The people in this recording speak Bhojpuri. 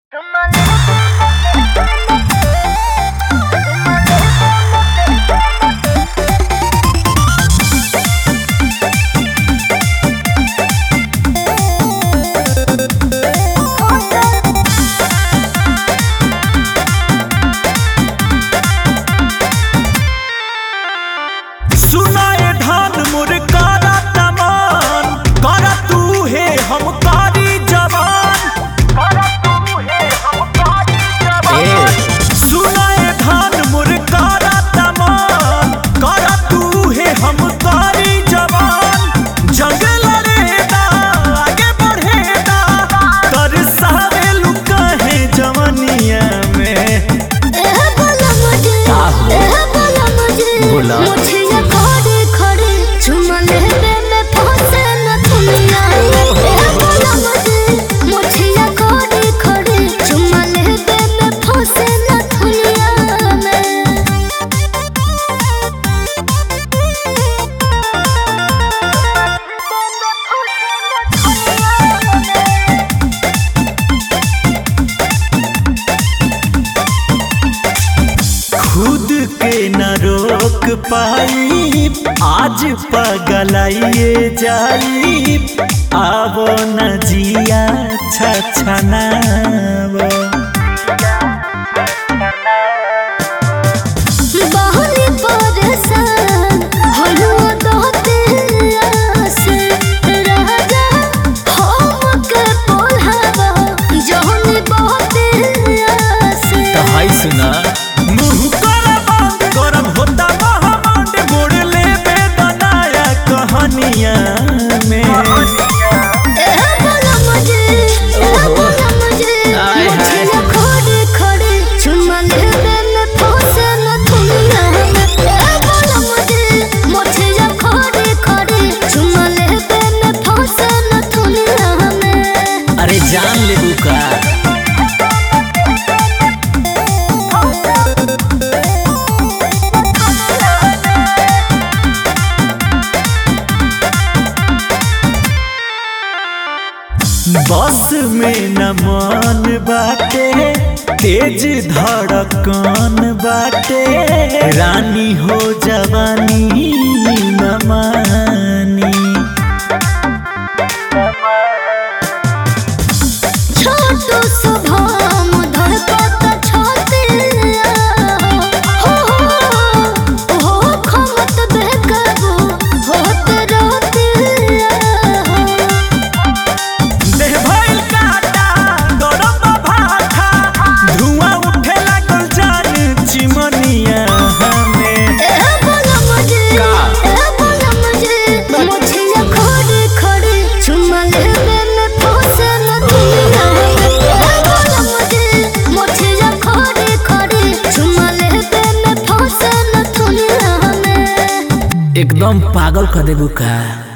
सुनाए धान मोर कारा तमान करा तू हे हम कारी जवान सुनाए धान मोर कारा तमान करा तू हे हम कारी जवान जंग लड़ेदा आगे बढ़ेदा तरसावे लुका है जवनिया में बोला। खुद के न रोक पाई आज पगलाइए जाई आवो न जिया छछनावो तो हाय सुना मुंह कर बंद गरम होता महामंड मोड़ ले बेदनाया कहानिया में अरे जान ले बुका बस में न मन बाटे तेज धड़कन बाटे रानी हो जवानी न मानी छोटो सुभाम धड़कत छातिया हो हो खमत बेकाबू होत रोतिया देह भइल काटा गरम भाठा धुआं उठे लागल जान चिमनिया हमें ए बोला मुझे का? ए बोला मुझे मुझे खड़े खड़े चुमा लेवे में फंसे न दुनिया ए बोला मुझे मुझे खड़े खड़े चुमा लेवे में फंसे न दुनिया में एकदम पागल कर देबू का